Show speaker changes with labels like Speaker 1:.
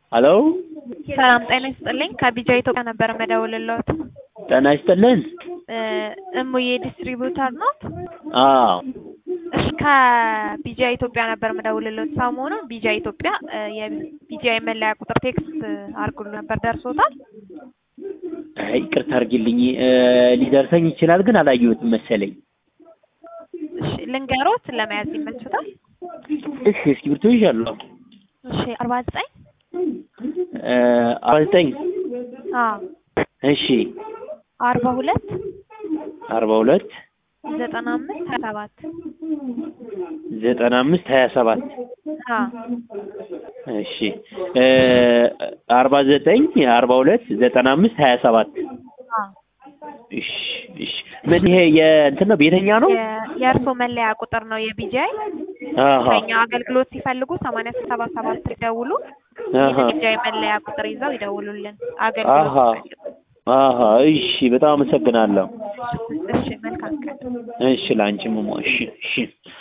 Speaker 1: ሄሎ
Speaker 2: ሰላም ጤና ይስጥልኝ። ከቢጃ ኢትዮጵያ ነበር መደውልልዎት።
Speaker 1: ጤና ይስጥልን።
Speaker 2: እ እሙዬ ዲስትሪቢዩተር ኖት?
Speaker 1: አዎ
Speaker 2: እሺ ከቢጃ ኢትዮጵያ ነበር መደውልልዎት። ሰሞኑን ቢጃ ኢትዮጵያ እ የቢጃ የመለያ ቁጥር ቴክስት አድርጎልዎ ነበር ደርሶታል?
Speaker 1: አይ ይቅርታ አድርጊልኝ እ ሊደርሰኝ ይችላል ግን አላየሁትም መሰለኝ።
Speaker 2: እሺ ልንገሮት ለመያዝ ይመችዎታል?
Speaker 1: እሺ እስክሪብቶ ይዣለሁ።
Speaker 2: እሺ አርባ ዘጠኝ
Speaker 1: እ አርባ ዘጠኝ
Speaker 2: አዎ
Speaker 1: እሺ
Speaker 2: አርባ ሁለት
Speaker 1: አርባ ሁለት
Speaker 2: ዘጠና አምስት ሀያ ሰባት
Speaker 1: ዘጠና አምስት ሀያ ሰባት
Speaker 2: አዎ
Speaker 1: እሺ እ አርባ ዘጠኝ አርባ ሁለት ዘጠና አምስት ሀያ ሰባት
Speaker 2: አዎ
Speaker 1: እሺ እሺ ምን ይሄ የእንትን ነው ቤተኛ ነው?
Speaker 2: የ- የእርስዎ መለያ ቁጥር ነው የቢጃይ
Speaker 1: አሃ
Speaker 2: ከኛ አገልግሎት ሲፈልጉ ሰማንያ ሰባ ሰባት ሲደውሉ
Speaker 1: አሃ
Speaker 2: ይህን የቢጃይ መለያ ቁጥር ይዘው ይደውሉልን
Speaker 1: አሃ
Speaker 2: አገልግሎት ሲፈልጉ።
Speaker 1: አሃ እሺ በጣም አመሰግናለሁ።
Speaker 2: እሺ መልካም ቀን።
Speaker 1: እሺ ላንቺም እሞ እሺ እሺ